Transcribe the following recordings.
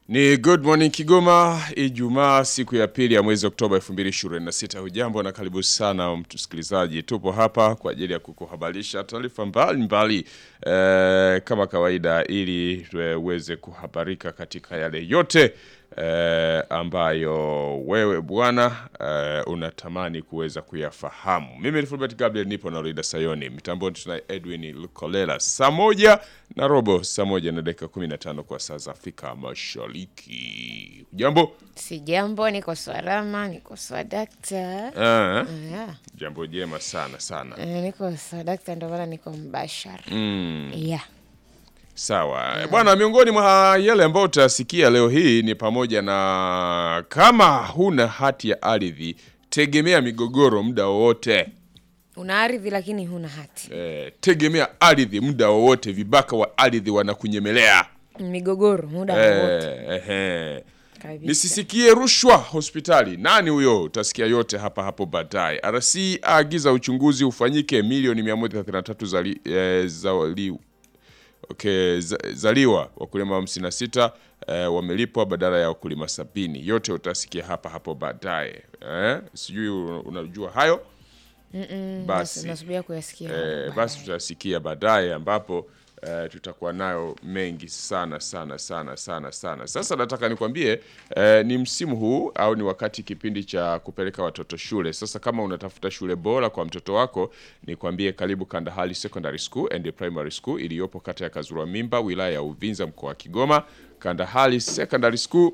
Ni Good Morning Kigoma, Ijumaa siku ya pili ya mwezi Oktoba 2026. Hujambo na karibu sana msikilizaji, tupo hapa kwa ajili ya kukuhabarisha taarifa mbalimbali eh, kama kawaida, ili uweze kuhabarika katika yale yote eh, ambayo wewe bwana eh, unatamani kuweza kuyafahamu. Mimi ni Fulbert Gabriel, nipo na Rida Sayoni, mitamboni tunaye Edwin Lukolela, saa moja na robo, saa moja na dakika 15 kwa saa za Afrika Mashariki. Jambo Si jambo, niko salama, niko swadakta. ah, Yeah. jambo jema sana sana. Eh, niko swadakta, ndio maana niko mbashara. Mm. Yeah. Sawa bwana, miongoni mwa yale ambayo utasikia leo hii ni pamoja na kama huna hati ya ardhi, tegemea migogoro muda wowote. Una ardhi lakini huna hati. Eh, tegemea ardhi muda wowote, vibaka wa ardhi wanakunyemelea. Migogoro muda wowote. Eh, ehe. Kabisa. Nisisikie rushwa hospitali. Nani huyo? Utasikia yote hapa hapo baadaye. RC aagiza uchunguzi ufanyike milioni 133 zali, eh, zali, okay, za, zaliwa wakulima 56 eh, wamelipwa badala ya wakulima sabini. Yote utasikia hapa hapo baadaye. Eh, sijui unajua hayo basi Nasubiria kuyasikia. Eh, basi tutasikia baadaye ambapo eh, tutakuwa nayo mengi sana sana sana sana sana. Sasa nataka nikwambie eh, ni msimu huu au ni wakati kipindi cha kupeleka watoto shule. Sasa kama unatafuta shule bora kwa mtoto wako, nikwambie karibu Kandahari Secondary School and Primary School iliyopo kata ya Kazura Mimba, wilaya ya Uvinza, mkoa wa Kigoma. Kandahari Secondary School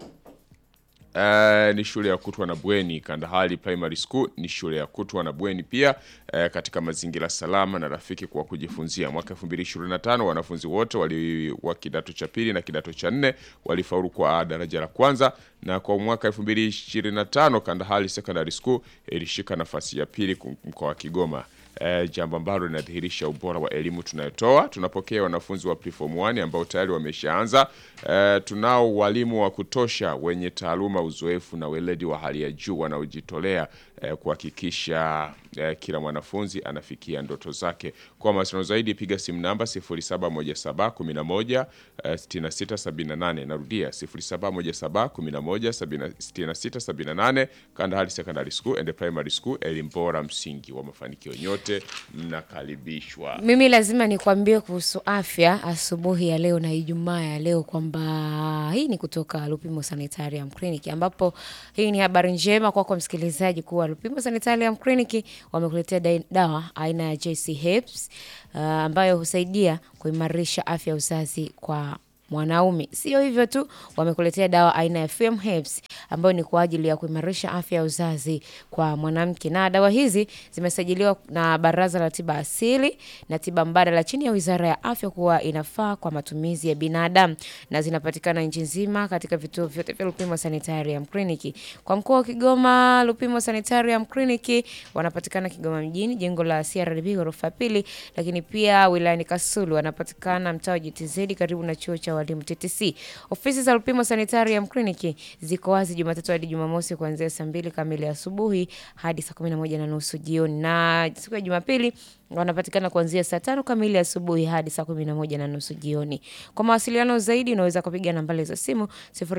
Eh, ni shule ya kutwa na bweni. Kandahari Primary School ni shule ya kutwa na bweni pia eh, katika mazingira salama na rafiki kwa kujifunzia. Mwaka 2025 wanafunzi wote wali wa kidato cha pili na kidato cha nne walifaulu kwa daraja la kwanza, na kwa mwaka 2025 Kandahari Secondary School ilishika nafasi ya pili kum- mkoa wa Kigoma. Eh, jambo ambalo linadhihirisha ubora wa elimu tunayotoa. Tunapokea wanafunzi wa preform 1 ambao tayari wameshaanza. Eh, tunao walimu wa kutosha wenye taaluma, uzoefu na weledi wa hali ya juu wanaojitolea eh, kuhakikisha eh, kila mwanafunzi anafikia ndoto zake. Kwa mawasiliano zaidi piga simu namba 0717 11 eh, 6678. Narudia 0717 11 6678. Kandahari Secondary School and Primary School, elimu bora, msingi wa mafanikio. Nyote mnakaribishwa. Mimi lazima nikwambie kuhusu afya asubuhi ya leo na Ijumaa ya leo kwamba hii ni kutoka Lupimo Sanitarium Clinic, ambapo hii ni habari njema kwako msikilizaji kuwa Lupimo Sanitarium Clinic wamekuletea dai- dawa aina ya JC Herbs uh, ambayo husaidia kuimarisha afya ya uzazi kwa mwanaume. Sio hivyo tu, wamekuletea dawa aina ya FM Herbs ambayo ni kwa ajili ya kuimarisha afya ya uzazi kwa mwanamke, na dawa hizi zimesajiliwa na Baraza la Tiba Asili na Tiba Mbadala chini ya Wizara ya Afya kuwa inafaa kwa matumizi ya binadamu na zinapatikana nchi nzima katika vituo vyote vya Lupimo Sanitarium Clinic. Kwa mkoa wa Kigoma, Lupimo Sanitarium Clinic wanapatikana Kigoma mjini, jengo la CRDB ghorofa ya pili, lakini pia wilayani Kasulu wanapatikana mtaa wa GTZ karibu na chuo cha walimu TTC. Ofisi za Lupimo Sanitarium Clinic ziko wazi Jumatatu hadi Jumamosi kuanzia saa mbili kamili asubuhi hadi saa kumi na moja na nusu jioni, na siku ya Jumapili wanapatikana kuanzia saa tano kamili asubuhi hadi saa kumi na moja na nusu jioni. Kwa mawasiliano zaidi unaweza kupiga nambari za simu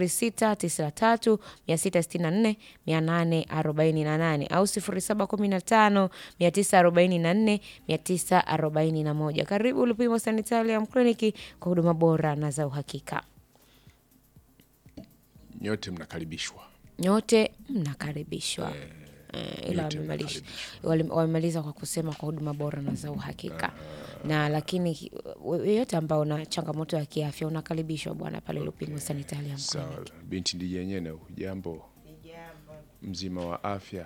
0693 664 848 au 0715 944 941. Karibu Lupimo Sanitarium Clinic kwa huduma bora na za uhakika. Nyote mnakaribishwa. Nyote mnakaribishwa. Eh, ila nyote wamemalisha- wali- wamemaliza kwa kusema kwa huduma bora na za uhakika na lakini yeyote ambao una changamoto ya kiafya unakaribishwa bwana pale Lupimo Sanitarium Clinic. Sawa, binti ndiye nyene, hujambo? Mzima wa afya?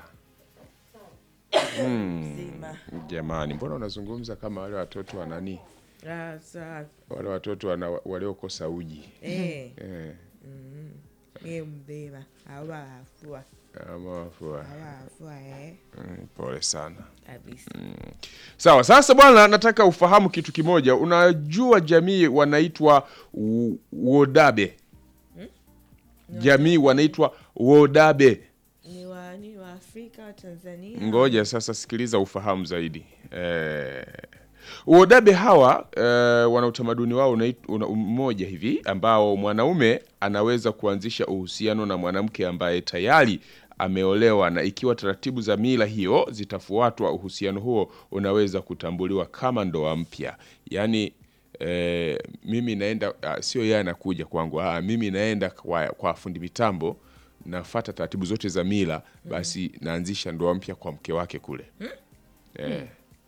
Mzima. Jamani, mbona unazungumza kama wale watoto wa nani, Ah, sawa. wale watoto wana, waliokosa uji Eh, eh, mie mzima. Hawafua. ama wafua. Hawafua eh. Mm, pole sana. Kabisa. Sawa, sasa bwana, nataka ufahamu kitu kimoja. Unajua jamii wanaitwa u- Wodabe, jamii wanaitwa Wodabe. Ni wa ni wa Afrika wa Tanzania. Ngoja sasa, sikiliza ufahamu zaidi. Eh, Uodabe hawa eh, wana utamaduni wao unait- una mmoja hivi ambao mwanaume anaweza kuanzisha uhusiano na mwanamke ambaye tayari ameolewa, na ikiwa taratibu za mila hiyo zitafuatwa, uhusiano huo unaweza kutambuliwa kama ndoa mpya. Yaani eh, mimi naenda ah, sio yeye anakuja kwangu, ah, mimi naenda kwa, kwa fundi mitambo nafata taratibu zote za mila, basi naanzisha ndoa mpya kwa mke wake kule eh.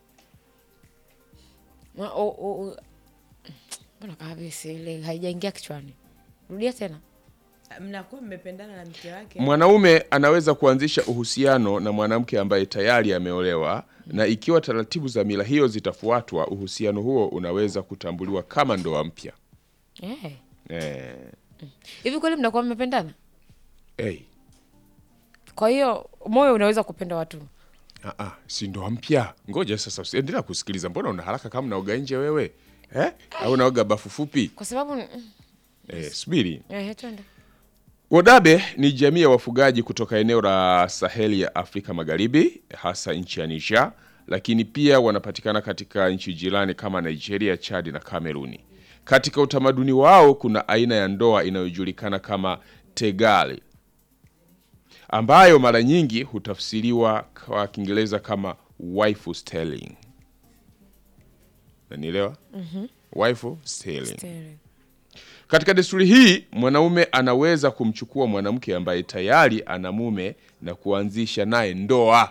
Ma- o- o- o- mbona kabisa ile haijaingia kichwani rudia tena mnakuwa mmependana na mke wake Mwanaume anaweza kuanzisha uhusiano na mwanamke ambaye tayari ameolewa, na ikiwa taratibu za mila hiyo zitafuatwa, uhusiano huo unaweza kutambuliwa kama ndoa mpya. Eh. Eh, hivi kweli mnakuwa mmependana hey, kwa hiyo moyo unaweza kupenda watu ah, ah, si ndoa mpya? Ngoja sasa, usiendelea kusikiliza. Mbona una haraka kama unaoga nje wewe eh? au unaoga bafu fupi kwa sababu eh? Subiri. eh, twende Wodabe ni jamii ya wafugaji kutoka eneo la Saheli ya Afrika Magharibi, hasa nchi ya Niger, lakini pia wanapatikana katika nchi jirani kama Nigeria, Chad na Kameruni. Katika utamaduni wao kuna aina ya ndoa inayojulikana kama tegali, ambayo mara nyingi hutafsiriwa kwa Kiingereza kama wife stealing. Nanielewa? Wife stealing. Stereo. Katika desturi hii mwanaume anaweza kumchukua mwanamke ambaye tayari ana mume na kuanzisha naye ndoa.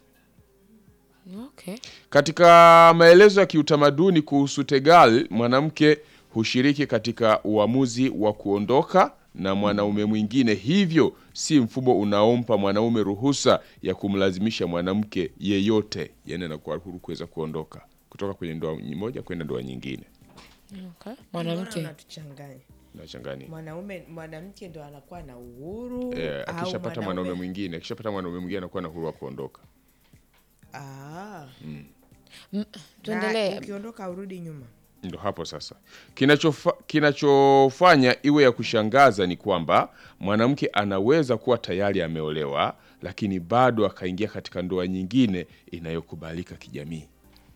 okay Katika maelezo ya kiutamaduni kuhusu tegal, mwanamke hushiriki katika uamuzi wa kuondoka na mwanaume mwingine, hivyo si mfumo unaompa mwanaume ruhusa ya kumlazimisha mwanamke yeyote, yani anakuwa huru kuweza kuondoka kutoka kwenye ndoa moja kwenda ndoa nyingine. okay Mbona mwanamke unatuchanganya Nachangania. mwanaume mwanamke ndo anakuwa na uhuru Eh, au akishapata mwanaume mwingine akishapata mwanaume mwingine anakuwa na uhuru wa kuondoka. Ah. tuendelee Na ukiondoka urudi nyuma Ndo hapo sasa kinachofa, kinachofanya iwe ya kushangaza ni kwamba mwanamke anaweza kuwa tayari ameolewa, lakini bado akaingia katika ndoa nyingine inayokubalika kijamii,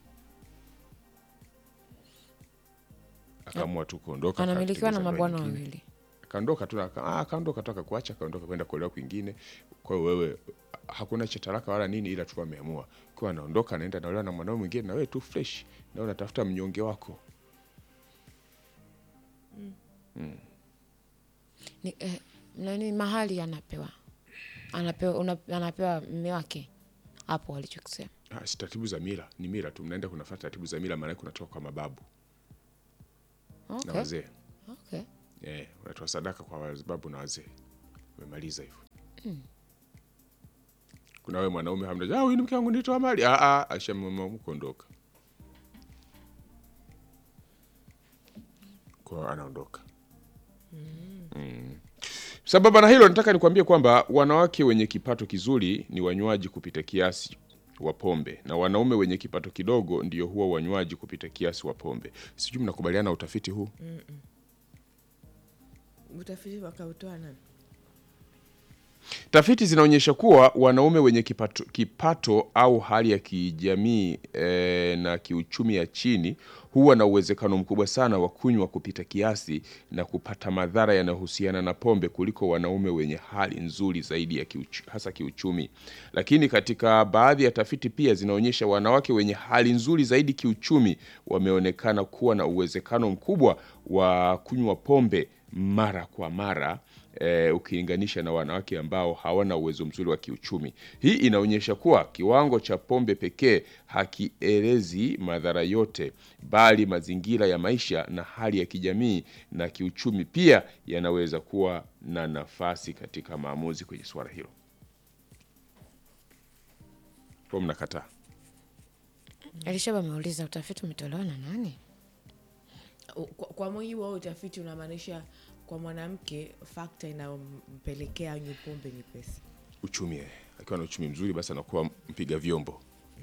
akaamua tu kuondoka, anamilikiwa na akatengeneza ndoa mabwana nyingine. wawili Akaondoka tu aka- ah, akaondoka tu akakuacha, akaondoka kwenda kuolewa kwingine. Kwa hiyo wewe hakuna cha talaka wala nini, ila tu ameamua kwa anaondoka, anaenda anaolewa na mwanaume mwingine, na wewe tu fresh, na unatafuta mnyonge wako. ni, eh, nani mahali anapewa anapewa una, anapewa mme wake hapo walichokisema Ah, si taratibu za mila, ni mila tu, mnaenda kunafuata taratibu za mila, maana kunatoka kwa mababu na okay. wazee okay. eh, unatoa sadaka kwa mababu na wazee. Umemaliza hivyo. Kuna wewe mwanaume hamna, ah, huyu ni mke wangu nitoa mali, ah ah, ashamama kuondoka, kwa anaondoka. Mm. Sambamba na hilo, nataka nikwambie kwamba wanawake wenye kipato kizuri ni wanywaji kupita kiasi wa pombe na wanaume wenye kipato kidogo ndio huwa wanywaji kupita kiasi wa pombe. Sijui mnakubaliana na utafiti huu? utafiti wakautoa nani Tafiti zinaonyesha kuwa wanaume wenye kipato, kipato au hali ya kijamii e, na kiuchumi ya chini huwa na uwezekano mkubwa sana wa kunywa kupita kiasi na kupata madhara yanayohusiana na pombe kuliko wanaume wenye hali nzuri zaidi ya kiuchu, hasa kiuchumi. Lakini katika baadhi ya tafiti pia zinaonyesha wanawake wenye hali nzuri zaidi kiuchumi wameonekana kuwa na uwezekano mkubwa wa kunywa pombe mara kwa mara eh, ukilinganisha na wanawake ambao hawana uwezo mzuri wa kiuchumi. Hii inaonyesha kuwa kiwango cha pombe pekee hakielezi madhara yote, bali mazingira ya maisha na hali ya kijamii na kiuchumi pia yanaweza kuwa na nafasi katika maamuzi kwenye suala hilo. Kwa mnakataa? Elishaba ameuliza utafiti umetolewa na nani? U- kwa, kwa mujibu wa utafiti unamaanisha kwa mwanamke fakta inayompelekea anywe pombe ni pesa Uchumi eh, akiwa na uchumi mzuri, basi anakuwa mpiga vyombo.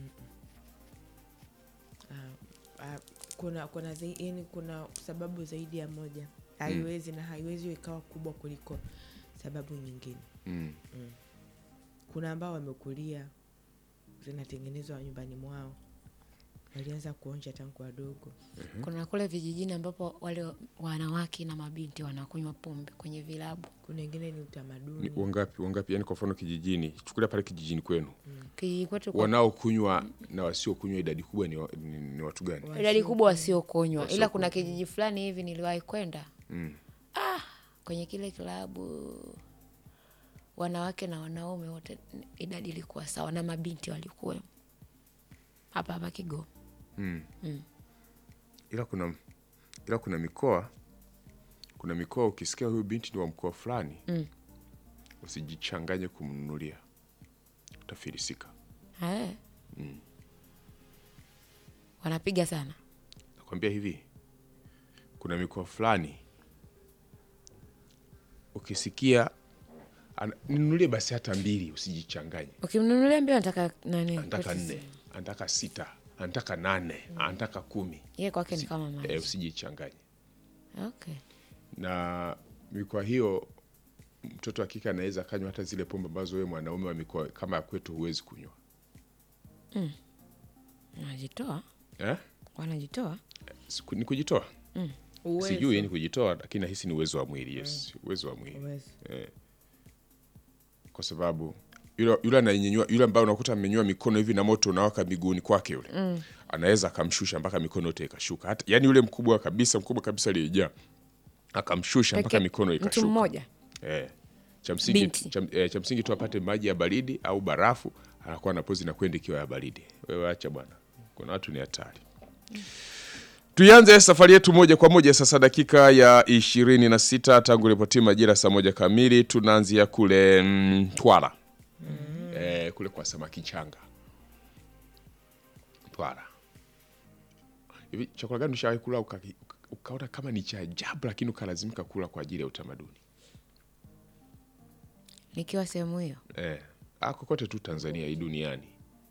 Ah, kuna kuna zai- yani kuna sababu zaidi ya moja haiwezi na haiwezi ikawa kubwa kuliko sababu nyingine Mm. kuna ambao wamekulia zinatengenezwa nyumbani mwao walianza kuonja tangu wadogo Kuna kule vijijini ambapo wale wanawake na mabinti wanakunywa pombe kwenye vilabu. kuna wengine ni Ni utamaduni wangapi wangapi? Yani kwa mfano kijijini, chukulia pale kijijini kwenu, Kijiji kwetu kwa wanaokunywa na wasiokunywa idadi kubwa ni, wa- ni, ni watu gani? idadi kubwa wasiokonywa, ila kuna kijiji fulani hivi niliwahi kwenda ah, kwenye kile kilabu wanawake na wanaume wote idadi ilikuwa sawa, na mabinti walikuwemo hapa hapa Kigoma. ila kuna ila kuna mikoa kuna mikoa ukisikia huyu binti ni wa mkoa fulani usijichanganye kumnunulia utafilisika Eh. Wanapiga sana nakwambia hivi kuna mikoa fulani ukisikia ana- ninunulie basi hata mbili usijichanganye ukimnunulia mbio anataka nani? anataka kwetu nne anataka sita anataka nane anataka kumi Yeye kwake ni kama maji. e, usijichanganye Okay. na mikoa hiyo mtoto wa kike anaweza akanywa hata zile pombe ambazo wewe mwanaume wa mikoa kama ya kwetu huwezi kunywa Wanajitoa, eh? wanajitoa. Siku- ni kujitoa Uwezo. sijui ni kujitoa lakini nahisi ni uwezo wa mwili yes uwezo wa mwili Uwezo. kwa sababu yule yule anayenyanyua yule ambaye unakuta amenyanyua mikono hivi na moto unawaka miguuni kwake yule anaweza akamshusha mpaka mikono yote ikashuka hata yani yule mkubwa kabisa mkubwa kabisa aliyejaa akamshusha mpaka Peke- mikono Mtu ikashuka mmoja Eh, cha msingi Binti. cha, eh, cha msingi tu apate maji ya baridi au barafu, anakuwa na pozi na kwenda ikiwa ya baridi. Wewe acha bwana, kuna watu ni hatari. Tuianze safari yetu moja kwa moja sasa, dakika ya ishirini na sita tangu ripoti majira saa moja kamili. Tunaanzia kule mm, Twara eh, kule kwa samaki changa Twara. Hivi chakula gani ushawahi kula uka- uka- ukaona kama ni cha ajabu, lakini ukalazimika kula kwa ajili ya utamaduni? nikiwa sehemu hiyo Eh, ah, kokote tu Tanzania hii duniani.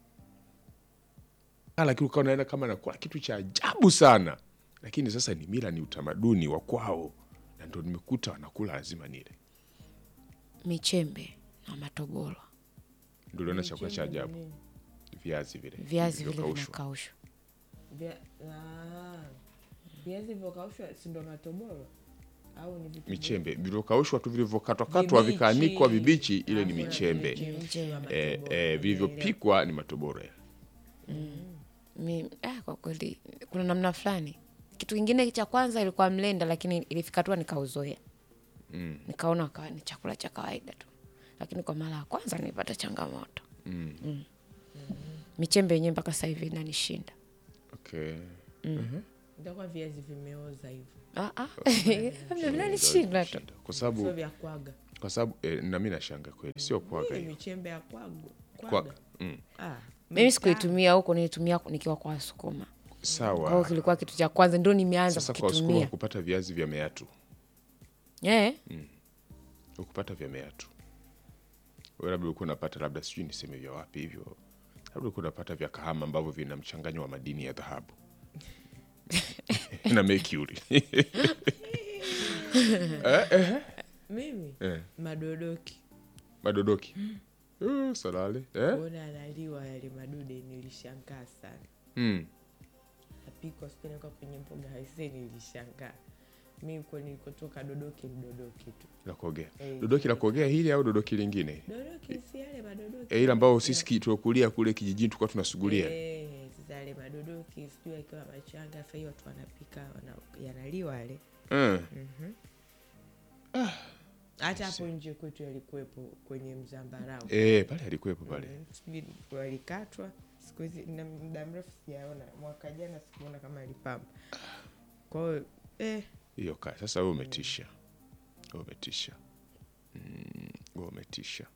Ah, lakini ukawa unaenda kama nakula kitu cha ajabu sana, lakini sasa ni mila, ni utamaduni wa kwao, na ndo nimekuta wanakula, lazima nile. michembe na matobolo, Ndo uliona chakula cha ajabu, viazi vile viazi vile vilivyokaushwa. vinakaushwa. Vya- ah, viazi vyokaushwa si ndo matoboro au ni vitu michembe vilivyokaushwa tu vilivyokatwakatwa Vibichi. vikaanikwa vibichi, ile ni Alafu michembe. vichemshwa matoboro. Eh, eh, vilivyopikwa ni matoboro yale. Mi, ah, kwa kweli kuna namna fulani. Kitu kingine cha kwanza ilikuwa mlenda, lakini ilifika tu nikauzoea mm. nikaona kawa ni chakula cha kawaida tu, lakini kwa mara ya kwanza nilipata changamoto mm. michembe yenyewe mpaka sasa hivi inanishinda. Okay. Itakuwa viazi vimeoza hivyo Ah, ah. Labda vinanishinda tu. Kwa sio sababu vya kwaga kwa sababu eh, na mimi nashanga kweli, sio kwaga Hii hiyo. michembe ya kwago Kwaga. kwaga Mm. ah, Mimi mtaa. sikuitumia huko, nilitumia nikiwa kwa Wasukuma. Kwa hiyo Sawa. kilikuwa kitu cha kwanza, ndio nimeanza Sasa kwa Wasukuma kukitumia. kupata viazi vya meatu Eh, ukupata vya meatu wewe labda ulikuwa unapata labda sijui niseme vya wapi hivyo labda ulikuwa unapata vya kahama ambavyo vina mchanganyo wa madini ya dhahabu na mercury mimi eh, madodoki madodoki Eh, salale eh? kuona analiwa yale madude nilishangaa sana mm. apikwa sipeleka kwenye mboga haise nilishangaa mi ko nilikotoka dodoki ni dodoki tu la kuogea Eh. dodoki la kuogea hili au dodoki lingine dodoki si yale madodoki eh, ile ambao sisi ki- tuliokulia kule kijijini tulikuwa tunasugulia Eh, sasa yale madodoki sijui akiwa machanga sahii watu wanapika wana, yanaliwa yale eh. hata hapo nje kwetu yalikuwepo kwenye mzambarau Eh, pale alikuwepo pale Mm, sijui walikatwa siku hizi na muda mrefu sijaona mwaka jana sikuona kama alipamba kwahiyo eh, hiyo ka sasa wewe umetisha wewe umetisha Mm, wewe umetisha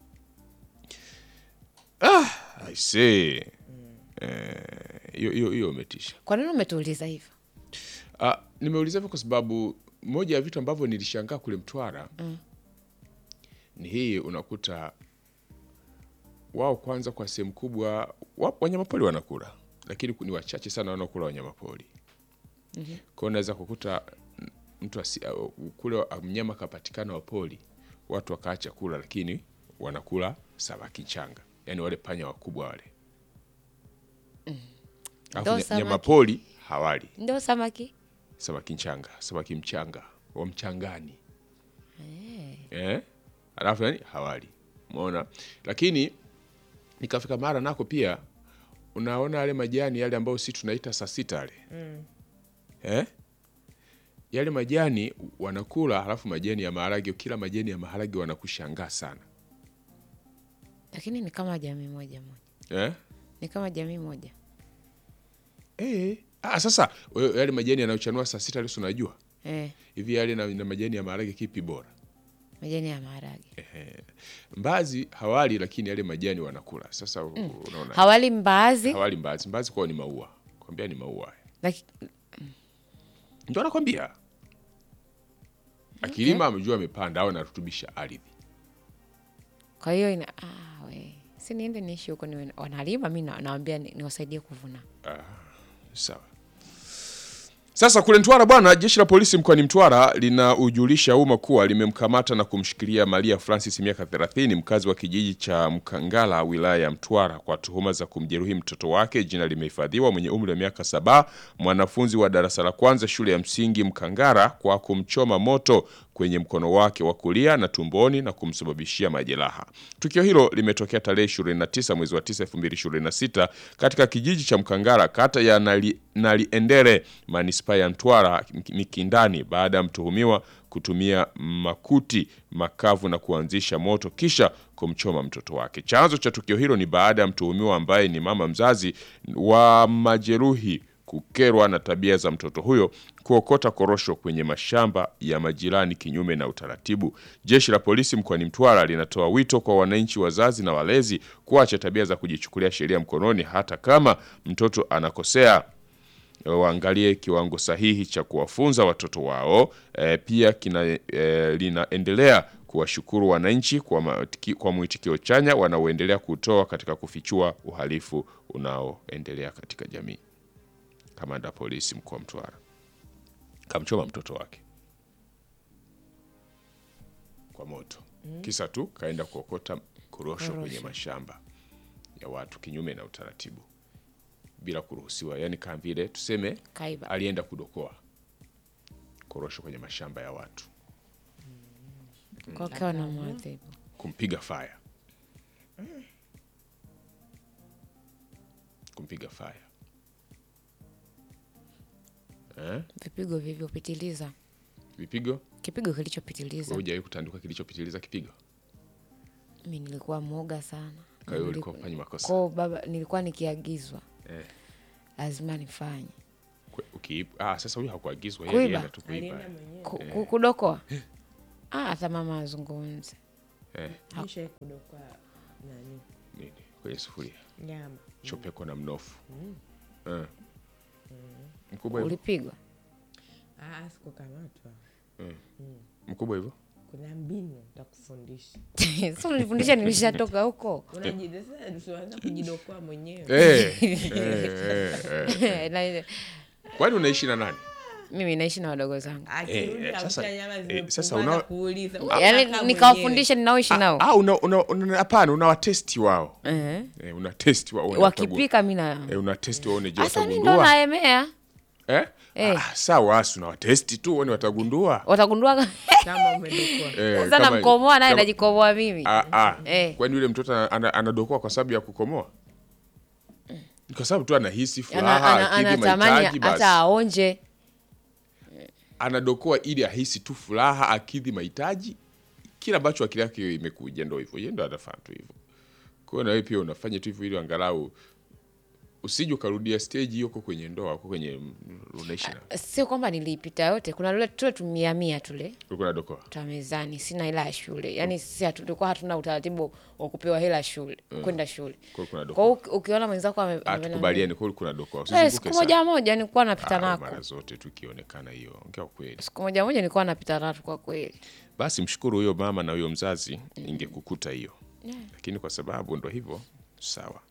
ah, I see. Eh, hiyo hiyo hiyo umetisha kwa nini umetuuliza hivyo? ah, nimeuliza hivyo kwa sababu moja ya vitu ambavyo nilishangaa kule Mtwara ni hii unakuta wao kwanza kwa sehemu kubwa wa- wanyamapori wanakula lakini ni wachache sana wanaokula wanyamapori mm-hmm. kwao unaweza kukuta mm, mtu asi, au- kule wa- mnyama kapatikana wa pori watu wakaacha kula lakini wanakula samaki changa yaani wale panya wakubwa wale Alafu Ndo nya- samaki. nyama pori hawali Ndio samaki. samaki mchanga samaki mchanga wa mchangani eh. alafu nani hawali umeona lakini nikafika mara nako pia unaona yale majani yale ambayo si tunaita saa sita yale eh? yale majani wanakula halafu majani ya maharage kila majani ya maharage wanakushangaa sana Lakini ni kama jamii moja moja. eh? Ni kama jamii moja. Eh. Ah, sasa wewe yale majani yanayochanua saa sita leo si unajua Eh, hivi yale na, na majani ya maharage kipi bora majani ya maharage. mbazi hawali lakini yale majani wanakula sasa unaona Hawali mbaazi. hawali mbazi mbazi kwao ni maua kwambia ni maua Laki, ndio anakwambia akilima amejua amepanda au anarutubisha ardhi kwa hiyo ina ah, we. Si niende niishi huko niwe wanalima mi na- nawambia ni- niwasaidie kuvuna. Sawa. Sasa kule Mtwara bwana, jeshi la polisi mkoani Mtwara linaujulisha umma kuwa limemkamata na kumshikilia Maria Francis miaka 30 mkazi wa kijiji cha Mkangala wilaya ya Mtwara kwa tuhuma za kumjeruhi mtoto wake, jina limehifadhiwa, mwenye umri wa miaka saba, mwanafunzi wa darasa la kwanza shule ya msingi Mkangara kwa kumchoma moto kwenye mkono wake wa kulia na tumboni na kumsababishia majeraha. Tukio hilo limetokea tarehe 29 mwezi wa 9 2026 katika kijiji cha Mkangara kata ya Nali, Naliendere manispaa ya Mtwara Mikindani baada ya mtuhumiwa kutumia makuti makavu na kuanzisha moto kisha kumchoma mtoto wake. Chanzo cha tukio hilo ni baada ya mtuhumiwa ambaye ni mama mzazi wa majeruhi kukerwa na tabia za mtoto huyo kuokota korosho kwenye mashamba ya majirani kinyume na utaratibu. Jeshi la polisi mkoani Mtwara linatoa wito kwa wananchi, wazazi na walezi kuacha tabia za kujichukulia sheria mkononi hata kama mtoto anakosea waangalie kiwango sahihi cha kuwafunza watoto wao. E, pia kina, e, linaendelea kuwashukuru wananchi kwa, matiki- kwa mwitikio chanya wanaoendelea kutoa katika kufichua uhalifu unaoendelea katika jamii. Kamanda polisi mkoa wa Mtwara kamchoma mtoto wake kwa moto, kisa tu kaenda kuokota korosho kwenye mashamba ya watu kinyume na utaratibu bila kuruhusiwa, yani kama vile tuseme Kaiba. alienda kudokoa korosho kwenye mashamba ya watu, Kwa kawa na mwadhibu. kumpiga faya, kumpiga faya eh? Vipigo vilivyopitiliza. Vipigo Kipigo kilichopitiliza. hujawahi kutanduka kilichopitiliza kipigo, Mi nilikuwa mwoga sana. kwa hiyo Niliku- ulikuwa ufanye makosa Kwa baba nilikuwa nikiagizwa eh. lazima nifanye. Kwe- ukiib- ah, sasa huyu hakuagizwa yeye Kuiba. alienda tu kuiba alienda mwenyewe Ku- ku- Kudokoa. Ah, hata mama azungumze. eh. kisha kudoka nani nini kwenye sufuria nyama chopekwa na mnofu eh. mkubwa hivyo Ulipigwa. ah, sikukamatwa mkubwa hivyo kuna mbinu takufundisha Sasa unifundisha nilishatoka huko. unajianza kujidokoa mwenyewe eh. eh, eh. Na- kwani unaishi na nani Mimi naishi na wadogo zangu. Akirudi Eh, akuta sasa- nyama eh, zimepungua sasa na una- kuuliza Yaani nikawafundisha ninaoishi nao. Ah, una, una, una, hapana unawatesti wao Eh. eh, una testi wao una Wakipika mi na eh, una testi waone je hasa mi ndo watagundua naemea. eh? Eh. ah, sawa asi unawatesti tu waone watagundua Watagundua kama umedokoa eh, sasa kama- namkomoa naye kama- najikomoa mimi. ah, ah. Eh. kwani yule mtoto ana- ana- anadokoa kwa sababu ya kukomoa Ni kwa sababu tu anahisi Ana- furaha ana- akidhi Anatamani mahitaji basi hata aonje. anadokoa ili ahisi tu furaha akidhi mahitaji kila ambacho akili yake imekuja ndo hivyo yeye ndo anafanya tu hivyo kwa hiyo na wewe pia unafanya tu hivyo ili angalau usije ukarudia stage hiyo uko kwenye ndoa uko kwenye mm, unaishi na Sio kwamba niliipita yote, kuna lule tule tumia mia tule ulikuwa unadokoa twa mezani, sina hela ya shule. Yaani sisi hatu- tulikuwa hatuna utaratibu wa kupewa hela ya shule, kwenda shule. kwa hiyo kuna Kwa dokoa hiyo uki- ukiona mwenzako ame- ame- atukubaliane kwa hiyo kuna dokoa Eh, usizunguke siku sana. moja moja nilikuwa napita Ah, nako. mara zote tukionekana hiyo ongea ukweli Siku moja moja nilikuwa napita nako kwa kweli. basi mshukuru huyo mama na huyo mzazi ingekukuta hiyo lakini kwa sababu ndo hivyo sawa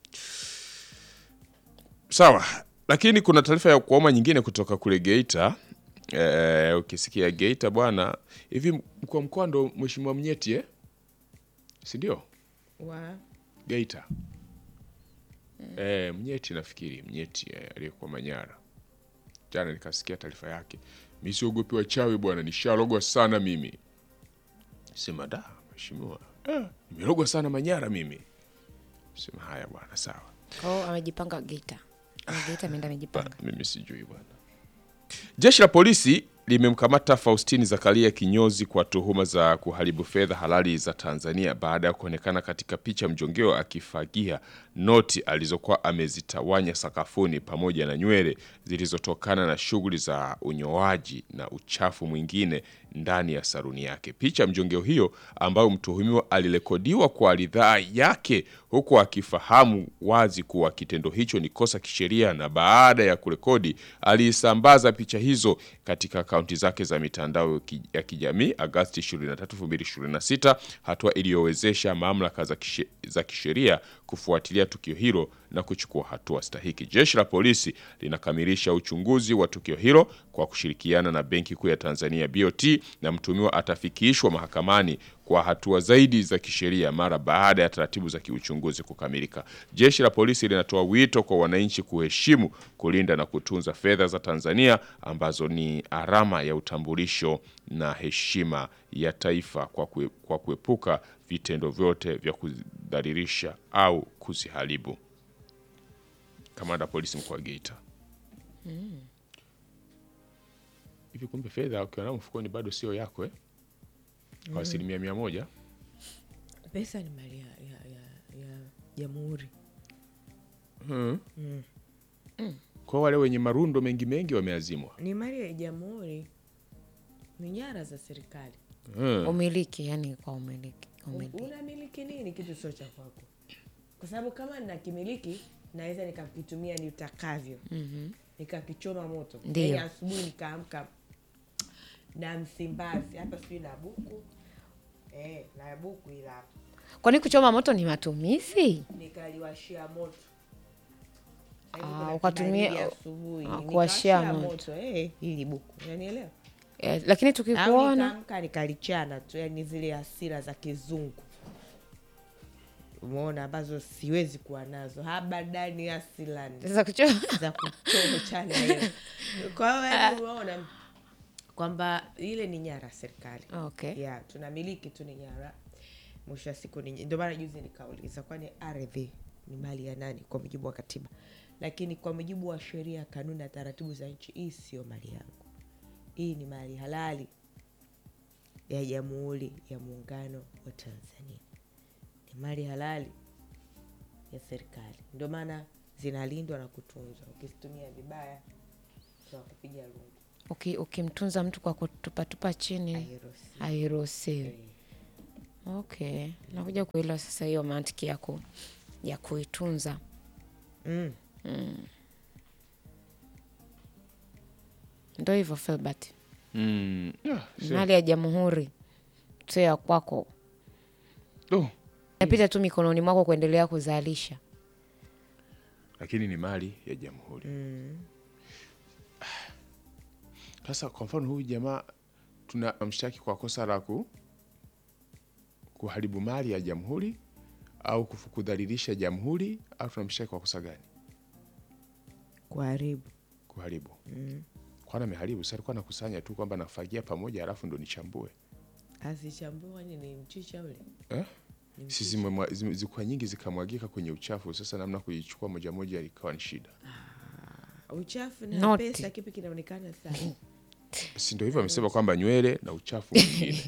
sawa lakini kuna taarifa ya kuoma nyingine kutoka kule geita eh, ukisikia geita bwana hivi mkuu wa mkoa ndo mheshimiwa mnyeti eh? sindio wa geita eh, Mnyeti nafikiri Mnyeti eh, aliyekuwa Manyara. Jana nikasikia taarifa yake, mi siogopi wachawi bwana, nishalogwa sana mimi. Sema da, mheshimiwa, eh, nimelogwa sana Manyara mimi. Sema haya bwana, sawa. kwao amejipanga Geita Ama Geita ameenda amejipanga Mimi sijui bwana. Jeshi la polisi limemkamata Faustini Zakaria kinyozi kwa tuhuma za kuharibu fedha halali za Tanzania baada ya kuonekana katika picha mjongeo akifagia noti alizokuwa amezitawanya sakafuni pamoja na nywele zilizotokana na shughuli za unyoaji na uchafu mwingine ndani ya saruni yake. Picha mjongeo hiyo ambayo mtuhumiwa alirekodiwa kwa ridhaa yake huku akifahamu wazi kuwa kitendo hicho ni kosa kisheria, na baada ya kurekodi aliisambaza picha hizo katika akaunti zake za mitandao ki- ya kijamii Agasti 23, 2026, hatua iliyowezesha mamlaka za kishe- za kisheria kufuatilia tukio hilo na kuchukua hatua stahiki. Jeshi la polisi linakamilisha uchunguzi wa tukio hilo kwa kushirikiana na Benki Kuu ya Tanzania BOT, na mtuhumiwa atafikishwa mahakamani kwa hatua zaidi za kisheria mara baada ya taratibu za kiuchunguzi kukamilika. Jeshi la polisi linatoa wito kwa wananchi kuheshimu, kulinda na kutunza fedha za Tanzania ambazo ni alama ya utambulisho na heshima ya taifa kwa, kue, kwa kuepuka vitendo vyote vya kudhalilisha au kuziharibu. Kamanda wa polisi mkoa wa Geita. Hivi kumbe fedha ukiwa nayo mfukoni bado sio yako eh? Kwa asilimia mia moja. pesa ni mali ya ya- ya- ya jamhuri Kwa wale wenye marundo mengi mengi wameazimwa. ni mali ya jamhuri ni nyara za serikali Hmm. umiliki yani kwa umiliki umiliki unamiliki nini kitu sio cha kwako kwa sababu kama nakimiliki naweza nikakitumia nitakavyo nikakichoma moto Ndiyo. Yaani asubuhi nikaamka na msimbazi hapa sijui na buku eh, na buku ila hapa kwani kuchoma moto ni matumizi nikaliwashia moto Ah, Sasa hivi kuna ukatumia- kibaridi asubuhi ah, kuwashia nikawashia moto. eh, ili buku unanielewa eh, lakini au tukikuona nikaamka nikalichana tu yani zile hasira za kizungu umeona ambazo siwezi kuwa nazo habadani asilani sasa kuchoma za kuchoma chana hiyo kwa hiyo yani umeona kwamba ile ni nyara ya serikali okay yeah, tunamiliki tu ni nyara mwisho wa siku ni ndio maana juzi nikauliza kwani ardhi ni mali ya nani kwa mujibu wa katiba lakini kwa mujibu wa sheria kanuni na taratibu za nchi hii sio mali yangu hii ni mali halali ya jamhuri ya muungano wa tanzania ni mali halali ya serikali ndio maana zinalindwa na kutunzwa ukizitumia vibaya tunakupiga lungu Uki- ukimtunza mtu kwa kutupatupa chini hairuhusiwi. hairuhusiwi Eh. okay nakuja kuelewa sasa hiyo mantiki ya, ku, ya kuitunza Mm. ndo hivyo Filbert Mm. Yeah, sio. mali ya jamhuri sio ya kwako Oh, napita tu mikononi mwako kuendelea kuzalisha lakini ni mali ya jamhuri. Sasa kwa mfano huyu jamaa tunamshtaki kwa kosa la ku kuharibu mali ya jamhuri au kufu- kudhalilisha jamhuri au tunamshtaki kwa kosa gani? kuharibu Kuharibu. Kwani ameharibu? Si alikuwa anakusanya tu kwamba nafagia pamoja alafu ndo nichambue. azichambua ni ni mchicha ule Eh? Si zimemwa- zime- zilikuwa nyingi zikamwagika kwenye uchafu, sasa namna kuichukua moja moja ikawa ni shida. uchafu na Noti. pesa kipi kinaonekana sana Si ndio hivyo amesema kwamba nywele na uchafu mwingine.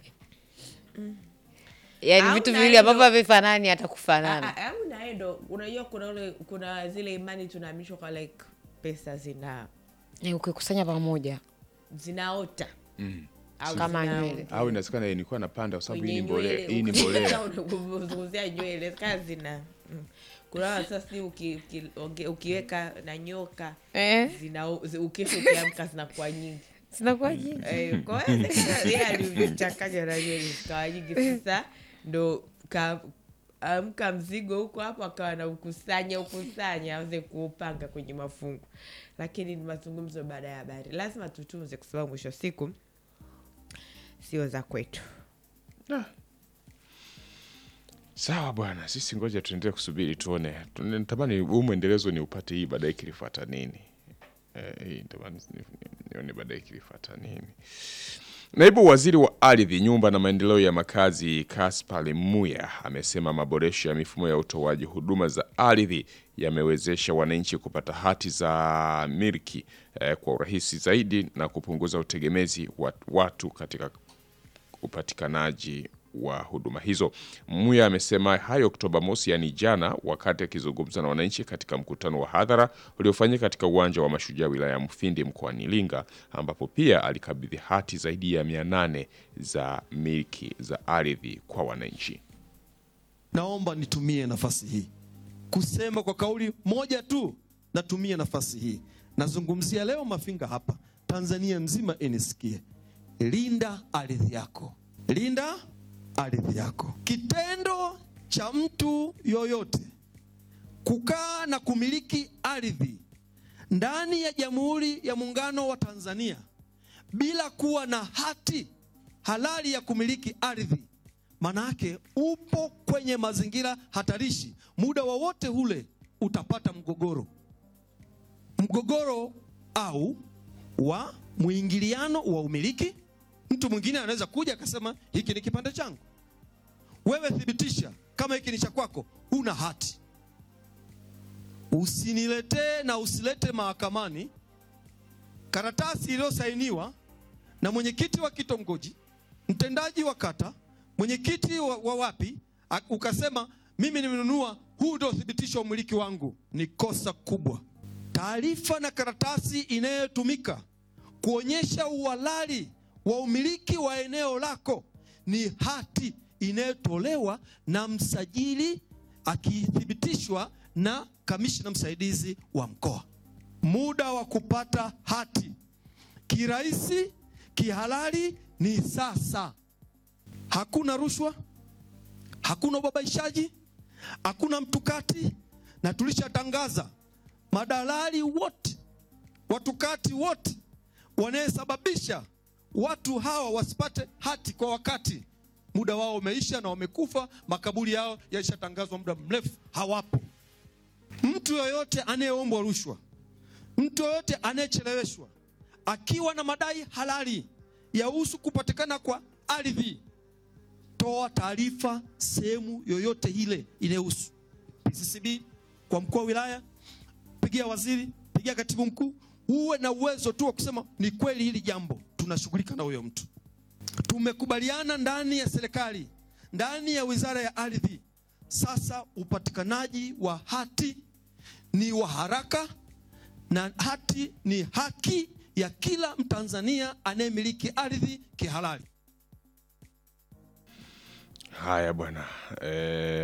yaani Au vitu na viwili hilo- ambavyo havifanani hata kufanana Ah, ah, au naendo unajua kuna ule kuna zile imani tunaamishwa kwa like pesa zina Eh, ukikusanya pamoja zinaota au Kama zina- nywele. au inawezekana nilikuwa napanda kwa sababu hii ni kwenye mbolea, nywele. hii ni mbolea. Unazungumzia nywele kaa zina mm. kuna wale sasa si uki, uki, uki, ukiweka na nyoka eh, zina zi- ukesha ukiamka zinakuwa nyingi zinakuwa jingi Eh, kwa hiyo sasa yeye alichanganya na nywele zikawa nyingi sasa ndo ka amka mzigo huko hapo akawa na ukusanya ukusanya aweze kuupanga kwenye mafungu lakini ni mazungumzo baada ya habari lazima tutunze kwa sababu mwisho wa siku sio za kwetu Sawa bwana, sisi ngoja tuendelee kusubiri tuone. Tune- Natamani huu mwendelezo ni upate hii baadaye kilifuata nini. Eh, hii natamani ni- ni- nione baadaye kilifuata nini. Naibu Waziri wa Ardhi, Nyumba na Maendeleo ya Makazi Kaspar Muya amesema maboresho ya mifumo ya utoaji huduma za ardhi yamewezesha wananchi kupata hati za miliki eh, kwa urahisi zaidi na kupunguza utegemezi wa watu katika upatikanaji wa huduma hizo. Muya amesema hayo Oktoba mosi, yaani jana, wakati akizungumza na wananchi katika mkutano wa hadhara uliofanyika katika uwanja wa Mashujaa wilaya ya Mufindi mkoani Iringa, ambapo pia alikabidhi hati zaidi ya mia nane za miliki za ardhi kwa wananchi. Naomba nitumie nafasi hii kusema kwa kauli moja tu, natumie nafasi hii, nazungumzia leo Mafinga hapa, Tanzania nzima inisikie, linda ardhi yako, linda ardhi yako. Kitendo cha mtu yoyote kukaa na kumiliki ardhi ndani ya Jamhuri ya Muungano wa Tanzania bila kuwa na hati halali ya kumiliki ardhi, maana yake upo kwenye mazingira hatarishi. Muda wowote ule utapata mgogoro, mgogoro au wa mwingiliano wa umiliki. Mtu mwingine anaweza kuja akasema hiki ni kipande changu, wewe thibitisha kama hiki ni cha kwako, huna hati. Usiniletee na usilete mahakamani karatasi iliyosainiwa na mwenyekiti wa kitongoji, mtendaji wa kata, mwenyekiti wa, wa wapi, a- ukasema mimi nimenunua, huu ndio uthibitisho wa umiliki wangu. Ni kosa kubwa. Taarifa na karatasi inayotumika kuonyesha uhalali wa umiliki wa eneo lako ni hati inayotolewa na msajili akithibitishwa na kamishna msaidizi wa mkoa. Muda wa kupata hati kirahisi, kihalali ni sasa. Hakuna rushwa, hakuna ubabaishaji, hakuna mtukati, na tulishatangaza madalali wote, watukati wote wanayesababisha watu hawa wasipate hati kwa wakati, muda wao umeisha na wamekufa. Makaburi yao yalishatangazwa muda mrefu, hawapo. Mtu yoyote anayeombwa rushwa, mtu yoyote anayecheleweshwa akiwa na madai halali yahusu kupatikana kwa ardhi, toa taarifa sehemu yoyote ile inayohusu PCCB, kwa mkuu wa wilaya, pigia waziri, pigia katibu mkuu. Uwe na uwezo tu wa kusema ni kweli, hili jambo tunashughulika na huyo mtu. Tumekubaliana ndani ya serikali, ndani ya wizara ya ardhi, sasa upatikanaji wa hati ni wa haraka na hati ni haki ya kila Mtanzania anayemiliki ardhi kihalali. Haya bwana eh,